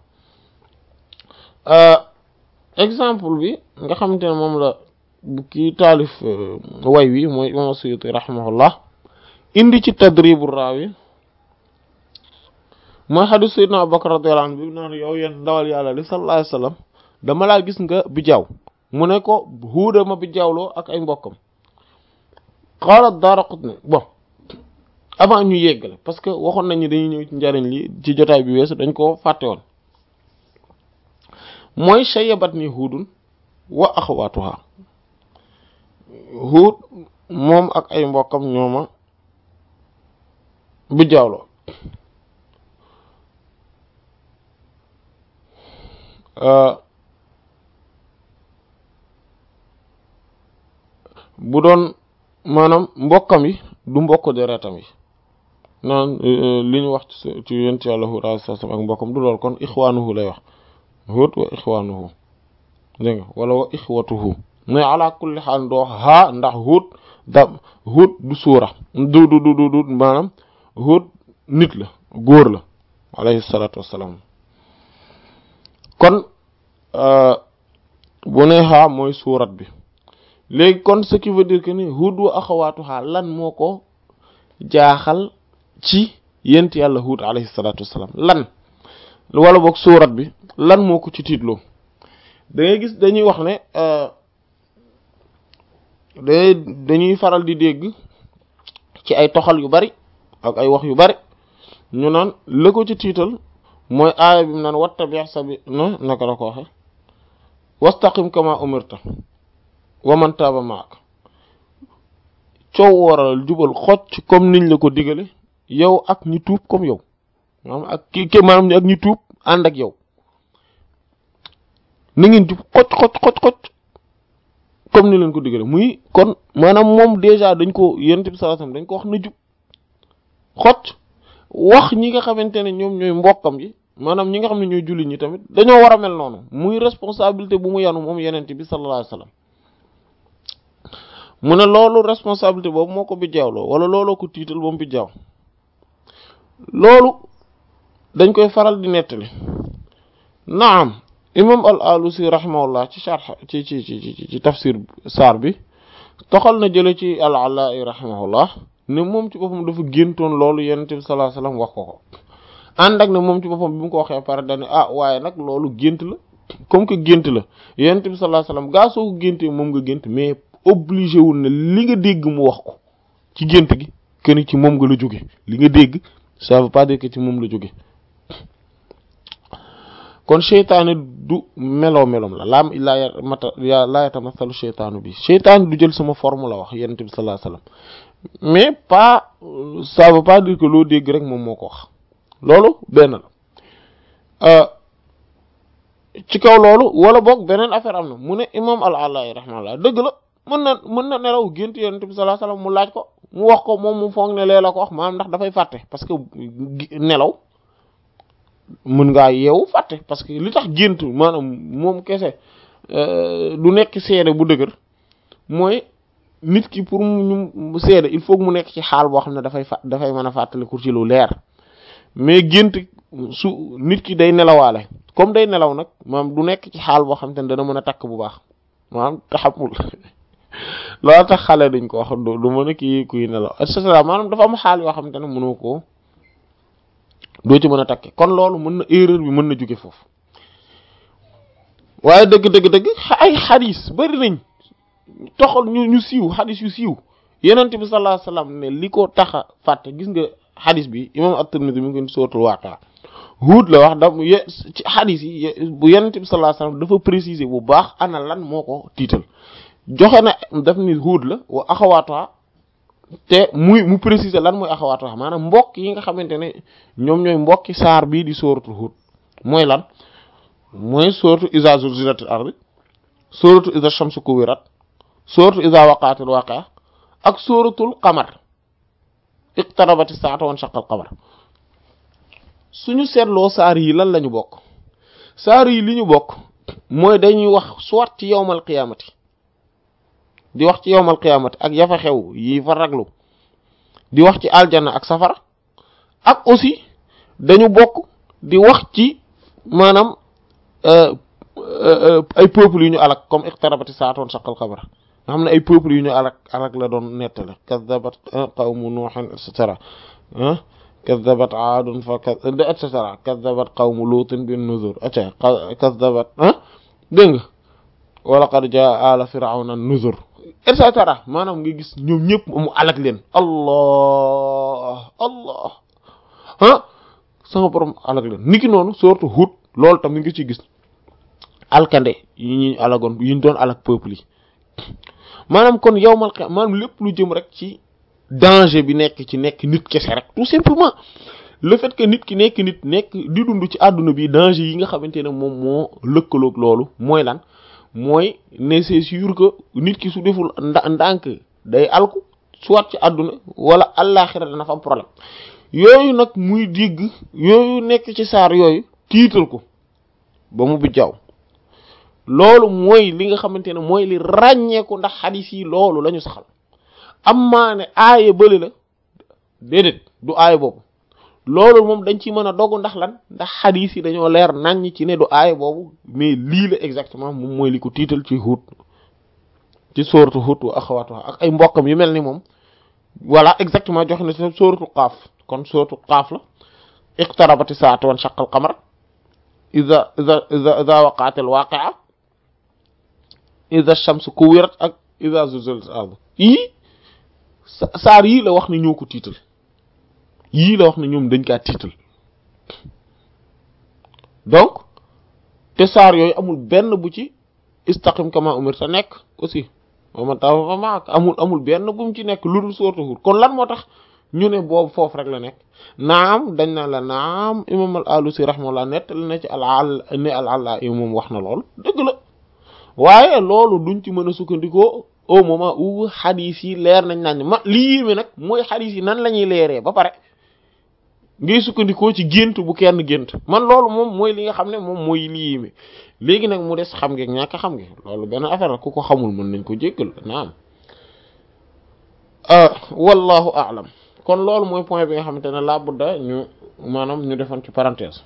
exemple bi nga xamante ne moom la bu kii taalif way wi mooy imam Suyuti rahimahullah indi ci tadribu raawi mooy xadis sayyidina Abubakar radiyallahu anhu bi naan yow yéen ndawal yàlla li sallallahu alayhi wasallam dama laa gis nga bi jaaw mu ne ko huuda ma bi jaawloo ak ay mbokkam qaala Daaraqutni bon avant ñu yeggale parce que waxoon nañu dañuy ñëw ci njariñ li ci jotaay bi weesu dañ ko fàtte woon mooy shayyabat ni huudun wa axawaatuha huud moom ak ay mbokkam ñooma bi jaawloo bu doon maanaam mbokkam yi du mbokk deretam yi naan li ñu wax ci ci yent yàlla Huud alayhi salaam ak mbokkam du lool kon ixwaanuhu lay wax Huud wa ixwaanuhu dégg nga wala wa ixwatuhu mais ala kulli xaal doo haa ndax Huud da Huud du suura du du du du maanaam Huud nit la góor la alayhi salaatu wassalaam kon bu ne haa mooy suurat bi léegi kon ce qui veut dire que ni Huud wa axawaatuha lan moo ko jaaxal ci yent yàlla Huud alayhi salaatu wassalaam lan wala boog suurat bi lan moo ko ci tiitloo da ngay gis dañuy wax ne da dañuy faral di dégg ci ay toxal yu bari ak ay wax yu bari ñu naan la ko ci tiital mooy aaya bi mu naan wattabi' sabi na naka la ko waxe wastaqim kama umirta wa man taaba ma'ak coow waral jubal xocc comme niñ la ko digale yow ak ñi tuub comme yow maanaam ak ki ki maanaam ak ñu tuub ànd ak yow na ngeen jub xocc xocc xocc xocc comme ni leen ko digale muy kon maanaam moom déjà dañ ko yonent bi sallallahu alayhi wasallam dañ ko wax na jub xocc wax ñi nga xamante ne ñoom ñooy mbokkam yi maanaam ñi nga xam ne ñooy jullit ñi tamit dañoo war a mel noonu muy responsabilité bu mu yanu moom yonent bi sallallahu alayhi wasallam mu ne loolu responsabilité boobu moo ko bi jaawloo wala looloo ko tiital ba mu bi jaaw loolu dañ koy faral di nettali naam imam al alusi rahimahullah ci sharh ci ci ci ci tafsir saar bi toxal na jële ci al alai rahimahullah ne moom ci boppam dafa géntoon loolu yonent bi sallallahu alayhi wasallam wax ko ko ànd ak ne moom ci boppam bi mu ko waxee pare dane ah waaye nag loolu gént la comme que gént la yonent bi sallallahu alayhi wasallam gaa soo ko géntee moom nga gént mais obligé wul ne li nga dégg mu wax ko ci gént gi kenn ci moom nga la jóge li nga dégg ça veut pas dire que ci moom la jóge kon seytaane du meloo melom la laam laa mata laa yatamasalu seytaanu bi seytaane du jël sama forme la wax yonent bi sallallahu alayhi wasallam mais pas ça veut pas dire que loo dégg rek moom moo ko wax loolu benn la ci kaw loolu wala boog beneen affaire am na mu ne imam al-Ala'i rahimahullah dëgg la mën na mën na nelaw gént yonent bi sallallahu alayhi wasallam mu laaj ko mu wax ko moom mu foog ne lee la ko wax maanaam ndax dafay fàtte parce que nelaw mën ngaa yeewu fàtte parce que li tax gént maanaam moom kese du nekk seede bu dëgër mooy nit ki pour mu seede il faut mu nekk ci xaal boo xam ne dafay fa dafay mën a fàttaliku ci lu leer mais gént su nit ki day nelawaale comme day nelaw nag maanaam du nekk ci xaal boo xam te ne dana mën a takk bu baax maanaam taxamul loolu tax xale dañ ko wax du mën a kii kuy nelaw et cetera maanaam dafa am xaal yoo xam te ne mënoo ko doo ci mën a takke kon loolu mën na erreur bi mën na jóge foofu waaye dëgg dëgg dëgg ay xadis bari nañ toxal ñu ñu siiw xadis yu siiw yenent bi sallallahu alayhi wasallam ne li ko tax a fàtte gis nga xadis bi imam at-Tirmidhi mi ngi ko sootul Waaqia Huud la wax da ci xadis yi bu yenent bi sallallahu alayhi wasallam dafa préciser bu baax ana lan moo ko tiital joxe na daf ni Huud la wa axawaatuha te muy mu préciser lan mooy axawaatuha maanaam mbokk yi nga xamante ne ñoom ñooy mbokki saar bii di sóoratul Huud mooy lan mooy sóoratu iza zulzilatil ardi sóoratu iza shamsu kuwirat sóoratu iza waqa'atil waqi'a ak sóoratul qamar iqtarabati saatu wan shaqqal qamar suñu seetloo saar yi lan lañu bokk saar yi li ñu bokk mooy dañuy wax soit ci yawmal qiyaamati di wax ci yawmal qiyaamati ak yafa xew yi fa raglu di wax ci aljanna ak safara ak aussi dañu bokk di wax ci maanaam ay peuples yu ñu alak comme iqtarabati saatoon saqal xabar nga xam ne ay peuples yu ñu alak alak la doon nettale kaddabat qawmu nuuhin et cetera kaddabat aadun fa et cetera kaddabat qawmu luutin bin nuzur aca kaddabat dégg nga wala qad jaa ala firawna nuzur et cetera maanaam nga gis ñoom ñëpp mu alak leen allah allah ah sama borom alak leen niki noonu surtout Hud loolu tam nga ci gis alkande yi ñu alagoon yi ñu doon alak peuple yi maanaam kon yowmal qiyam maanaam lépp lu jëm rek ci danger bi nekk ci nekk nit kese rek tout simplement le fait que nit ki nekk nit nekk di dund ci àdduna bi danger yi nga xamante ne moom moo lëkkaloog loolu mooy lan mooy ne c'est sûr que nit ki su deful nda ndànk day alku soit ci àdduna wala àllaaxira dana fa am problème yooyu nag muy digg yooyu nekk ci saar yooyu tiital ko ba mu bijjaaw loolu mooy li nga xamante ne mooy li ràññeeku ndax xadis yi loolu la ñu saxal am maa ne aaya bële la déedéet du aaya boobu loolu moom dañ ci mën a dogu ndax lan ndax xadis yi dañoo leer naññ ci ne du aaya boobu mais lii la exactement moom mooy li ko tiital ci Hud ci sooratu Hud wa axawaatuha ak ay mbokkam yu mel ni moom voilà exactement joxe na ci sooratu Qaaf kon sooratu Qaaf la iqtarabati saatu wan shaqqal qamar iza iza iza iza waqa'atil waqi'a iza shamsu kuwirat ak iza zulzilatil ard yii saar yii la wax ne ñoo ko tiital yii la wax ne ñoom dañ kaa tiital donc te saar yooyu amul benn bu ci istaqim kama umirta nekk aussi wa man tawalla fa ma'ak amul amul benn bu mu ci nekk lu dul sooratu Hud kon lan moo tax ñu ne boobu foofu rek la nekk naam dañ na la naam imam al alusi rahimahullah nettali na ci al al ne al alla moom wax na lool dëgg la waaye loolu duñ ci mën a sukkandikoo au moment où xadis yi leer nañ nañ ma lii yéeme nag mooy xadis yi nan la ñuy leeree ba pare ngay sukkandikoo ci gént bu kenn gént man loolu moom mooy li nga xam ne moom mooy lii yéeme léegi nag mu des xam ngeeg ñàkk xam nge loolu benn affaire la ku ko xamul mën nañ ko jéggal naam wallahu a'lam kon loolu mooy point bi nga xamante ne laa budda ñu maanaam ñu defoon ci parenthèse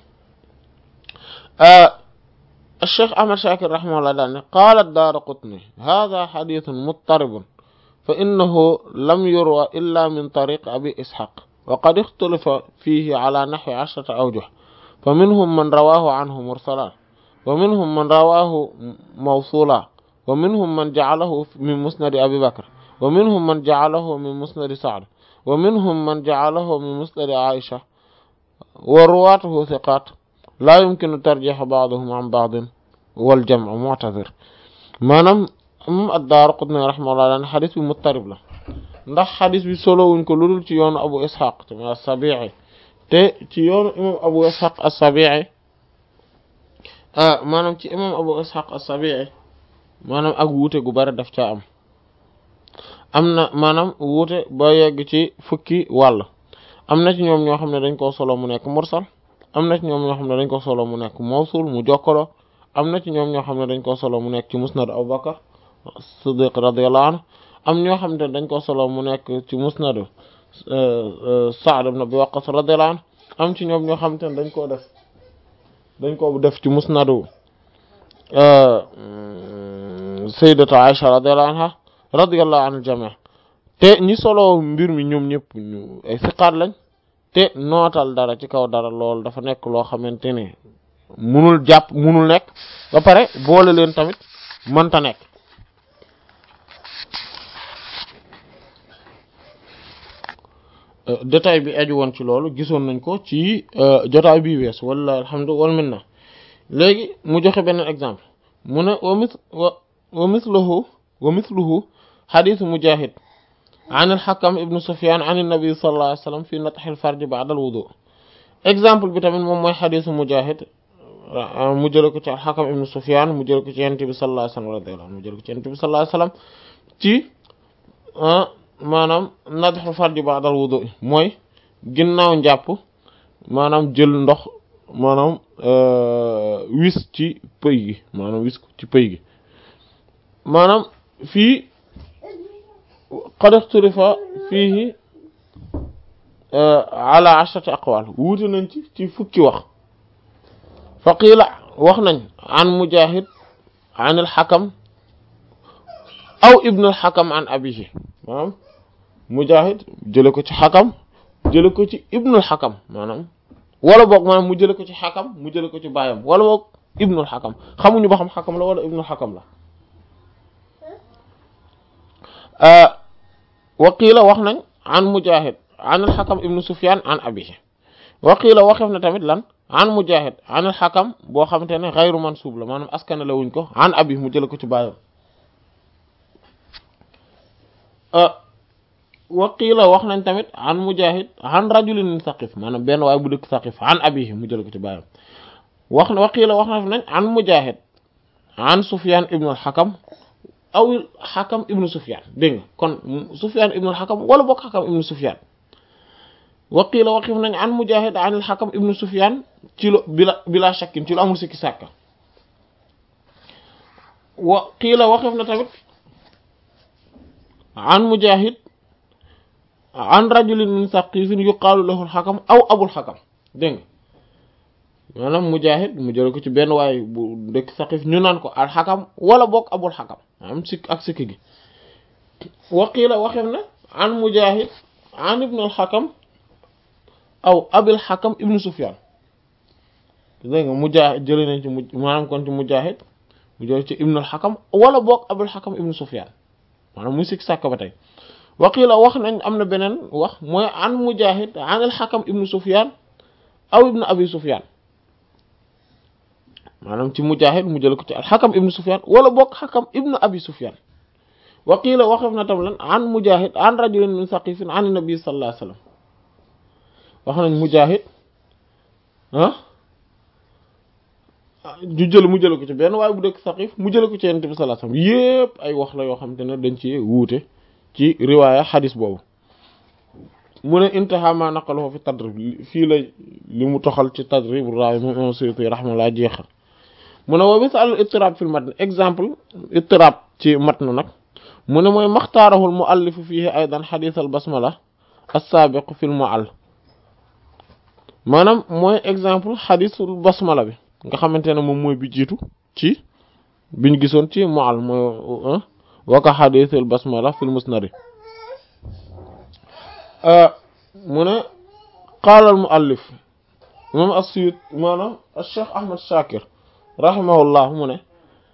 الشيخ أحمد شاكر رحمه الله دعني قال الدار قطني هذا حديث مضطرب فإنه لم يروى إلا من طريق أبي إسحاق وقد اختلف فيه على نحو عشرة أوجه فمنهم من رواه عنه مرسلا ومنهم من رواه موصولا ومنهم من جعله من مسند أبي بكر ومنهم من جعله من مسند سعد ومنهم من جعله من مسند عائشة ورواته ثقات لا يمكن ترجيح بعضهم عن بعض والجمع معتذر maanaam moom ad-Daaraqutni rahimahullah daan xadis bi muttarib la ndax xadis bi solo wuñ ko lu dul ci yoonu Abu Ishaq te as-Sabi'i te ci yoonu imam Abu Ishaq as-Sabi'i maanaam ci imam Abu Ishaq as-Sabi'i maanaam ak wuute gu bari daf caa am am na maanaam wuute ba yegg ci fukki wàll am na ci ñoom ñoo xam ne dañ koo solo mu nekk mursal am na ci ñoom ñoo xam ne dañ ko solo mu nekk mawsul mu jokkalo am na ci ñoom ñoo xam ne dañ ko solo mu nekk ci musnad Abu Bakr Siddiq radiyallahu anhu am ñoo xam ne dañ ko solo mu nekk ci musnad Sa'd ibn Abi Waqqas radiyallahu anhu am ci ñoom ñoo xam ne dañ koo def dañ ko def ci musnadu Sayyidatu Aisha radiyallahu anha radiyallahu anil jami' te ñi solo mbir mi ñoom ñëpp ñu ay siqaat lañ te nootal dara ci kaw dara loolu dafa nekk loo xamante ne munul jàpp munul nekk ba pare boole leen tamit mënta nekk détail bi aju woon ci loolu gisoon nañ ko ci jotaay bi wees wala alhamdu wal minna léegi mu joxe beneen exemple mu ne wa mis wa misluhu wa misluhu xadisu mujahid an al-Hakam ibn Sufyan an an-nabi sallallahu alayhi wa sallam fi natx al-farj ba'da al-wudu exemple bi tamit moom mooy xadisu Mujahid mu jële ko ci al-Hakam ibn Sufyan mu jële ko ci Yonent bi sallallahu alayhi wa sallam radiyallahu anhu mu jële ko ci Yonent bi sallallahu alayhi wa sallam ci maanaam natx al-farj ba'da al-wudu mooy ginnaaw njàpp maanaam jël ndox maanaam wis ci pëy gi maanaam wis ci pëy gi maanaam fii qad ixtalifa fiihi ala ashrati aqwal wuute nañ ci ci fukki wax fa qiila wax nañ an mujahid an alxakam aw ibnu alxakam an abihi maanaam mujahid jële ko ci xakam jële ko ci ibnu alxakam maanaam wala boog maanaam mu jële ko ci xakam mu jële ko ci baayam wala boog ibnu alxakam xamuñu ba xam xakam la wala ibnu alxakam la waqiila wax nañ an mujahid an alxakam ibnu sufyan an abihi waqiila waxef na tamit lan an mujahid an alxakam boo xamante ne xayru mansuub la maanaam askana la wuñ ko an abi mu jële ko ci baayam waqiila wax nañ tamit an mujahid an rajulin min saqif maanaam benn waay bu dëkk saqif an abihi mu jële ko ci baayam wax na waqiila wax nañ an mujahid an sufyan ibnu alxakam aw xakam ibnu sufyan dégg nga kon sufyan ibnu xakam wala bokk xakam ibnu sufyan waqiila waqif nañ an mujahid an al xakam ibnu sufyan ci lu bila bila shakkin ci lu amul sikki sàkka wa qiila waqif na tamit an mujahid an rajulin min saqifin yuqaalu lahu al xakam aw abul xakam dégg nga maanaam mujahid mu jële ko ci benn waay bu dëkk saqif ñu naan ko al xakam wala bokk abul xakam am sikk ak sikk gi waqiila waxef na an mujahid an ibnu al xakam aw abil xakam ibnu sufyan dégg nga mujahid jële nañ ci mu maanaam kon ci mujahid mu jële ci ibnu al xakam wala bokk abul xakam ibnu sufyan maanaam muy sikk sàkk ba tey waqiila wax nañ am na beneen wax mooy an mujahid an al xakam ibnu sufyan aw ibnu abi sufyan maanaam ci mujahid mu jël ko ci alxakam ibnu sufyan wala bokk xakam ibnu abi sufyan wa qiila waxef na tam lan an mujahid an rajulin min saqifin an nabi sallallahu alayhi wasallam wax nañ Mujaahid ah ju jël mu jële ko ci benn waaye bu dëkk Saqif mu jële ko ci Yonent bi sallallahu alayhi wasallam yépp ay wax la yoo xam te ne dañ ci wuute ci riwaaya xadis boobu mu ne intaha ma naqalahu fi tadrib fii la li mu toxal ci tadrib raawi moom imam Suyuti rahimahullah jeexal mu ne wa misal ittirab fil matn exemple ittirab ci matn nag mu ne mooy maxtaarahul muallifu fihi aydan xadis al basmala as-sabiq fil muall maanaam mooy exemple xadisul basmala bi nga xamante ne moom mooy bi jiitu ci biñ gisoon ci muall mooy waka xadisul basmala fil musnad mu ne qaala al muallif imam as-Suyuti maanaam Cheikh Ahmad Shakir rahimahullah mu ne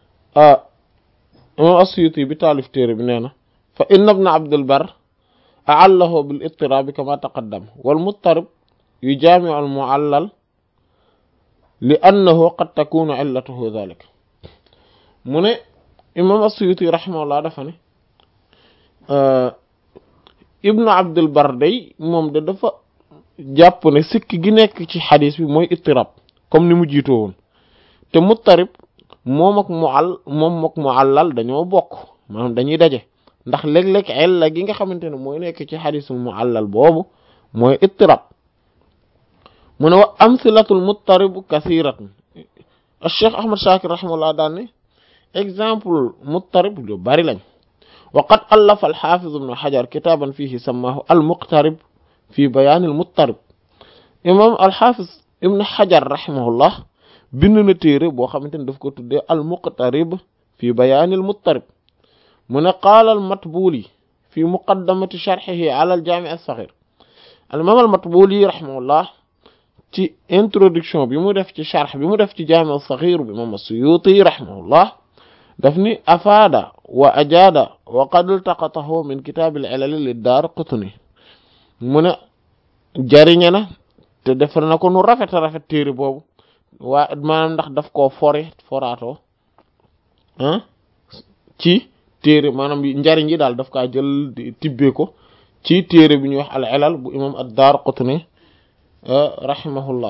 imam as-Suyuti bi taalif téere bi nee na fa inna ibn Abdul Barr a'allahu bil ittirab kama taqaddam wal muttarib yujaami'u al mu'allal li annahu qad takunu illatuhu dhalik mu ne imam as-Suyuti rahimahullah dafa ne ibnu Abdul Barr day moom de dafa jàpp ne sikk gi nekk ci xadis bi mooy ittirab comme ni mu jiitoo woon te muttarib moom ak mu'all moom ak mu'allal dañoo bokk maanaam dañuy daje ndax léeg-léeg illa gi nga xamante ne mooy nekk ci xadisul mu'allal boobu mooy ittirab mu ne wa amsilatul muttarib kasiratun Cheikh Ahmad Shakir rahimahullah daan ne exemple muttarib lu bari lañ wa qad allafa al-Hafiz ibn Hajar kitaban fihi sammahu al-muqtarib fi bayan al-muttarib imam al-Hafiz ibn Hajar rahimahullah bind na téere boo xamante ne daf ko tuddee al-muqtarib fi bayan al-muttarib mu ne qaala al-Matbuli fi muqaddamati sharhihi ala al-Jami' as-Saghir al-imam al-Matbuli rahimahullah ci introduction bi mu def ci sharh bi mu def ci Jami' as-Saghir bi imam as-Suyuti rahimahullah daf ni afaada wa ajaada wa qad iltaqatahu min kitaabil ilal lid-Daaraqutni mu ne jariñe na te defar na ko nu rafet a rafet téere boobu waa maanaam ndax daf koo fore foraatoo ah ci téere maanaam njariñ yi daal daf kaa jël tibbee ko ci téere bi ñuy wax al-ilal bu imam ad-Daaraqutni rahimahullah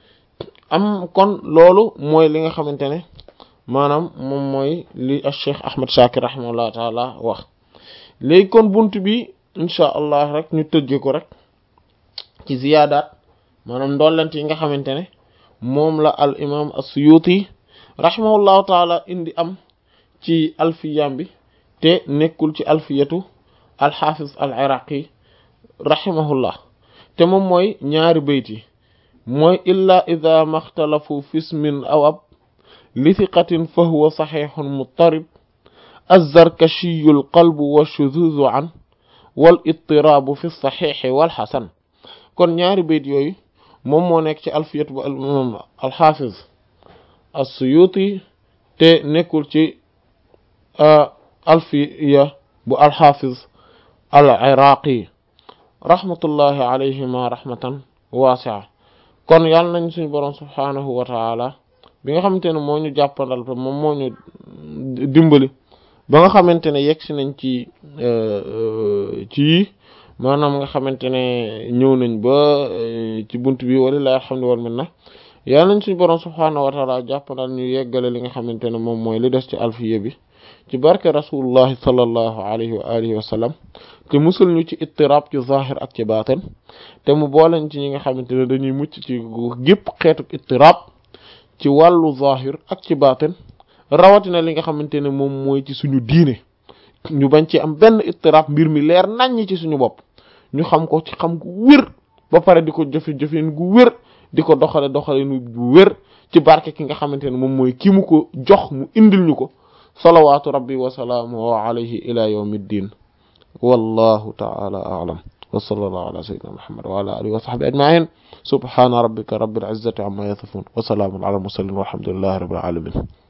am kon loolu mooy li nga xamante ne maanaam moom mooy li Cheikh Ahmad Shakir rahimahullah taala wax léegi kon bunt bi insha allah rek ñu tëjee ko rek ci ziyaadaat maanaam ndollent yi nga xamante ne moom la al imam as-Suyuti rahimahullahu taala indi am ci alfiyam bi te nekkul ci alfiyatu al-Hafiz al-Iraqi rahimahullah te moom mooy ñaari bayt yi mooy illa ida maxtalafu fismin aw ab li thiqatin fa huwa saxiixun muttarib azzarkashiyu alqalbu washuzuzu an wal ittiraabu fi saxiixi wal xasan kon ñaari bayt yooyu moom moo nekk ci alfiyat bu imam alxaafiz as-suyuti te nekkul ci alfiya bu alxaafiz al iraqi rahmatullahi alayhima rahmatan waasia kon yàlla nañ suñu boroom subhaanahu wa taala bi nga xamante ne moo ñu jàppandal te moom moo ñu dimbali ba nga xamante ne yegg si nañ ci ci maanaam nga xamante ne ñëw nañ ba ci bunt bi walilahi alhamdu wal minna yàlla nañ suñu boroom subhaanahu wa taala jàppandal ñu yeggale li nga xamante ne moom mooy li des ci alfiya bi ci barke rasulullahi sallallahu alayhi wa alihi wa sallam te musul ñu ci ittirab ci zahir ak ci baatin te mu booleñ ci ñi nga xamante ne dañuy mucc ci gépp xeetu ittirab ci wàllu zahir ak ci baatin rawatina li nga xamante ne moom mooy ci suñu diine ñu bañ ci am benn ittirab mbir mi leer naññ ci suñu bopp ñu xam ko ci xam gu wér ba pare di ko jëfe jëfeen gu wér di ko doxale doxale nu bu wér ci barke ki nga xamante ne moom mooy ki mu ko jox mu indil ñu ko salawaatu rabbi wa salaamuhu alayhi ila yawmi ddin wallahu ta'ala a'lam wa sallallahu ala sayyidina muhammad wa ala alihi wa sahbihi ajma'in subhana rabbika rabbil izzati amma yasifun wa salamun ala al mursalin walhamdulillahi rabbil alamin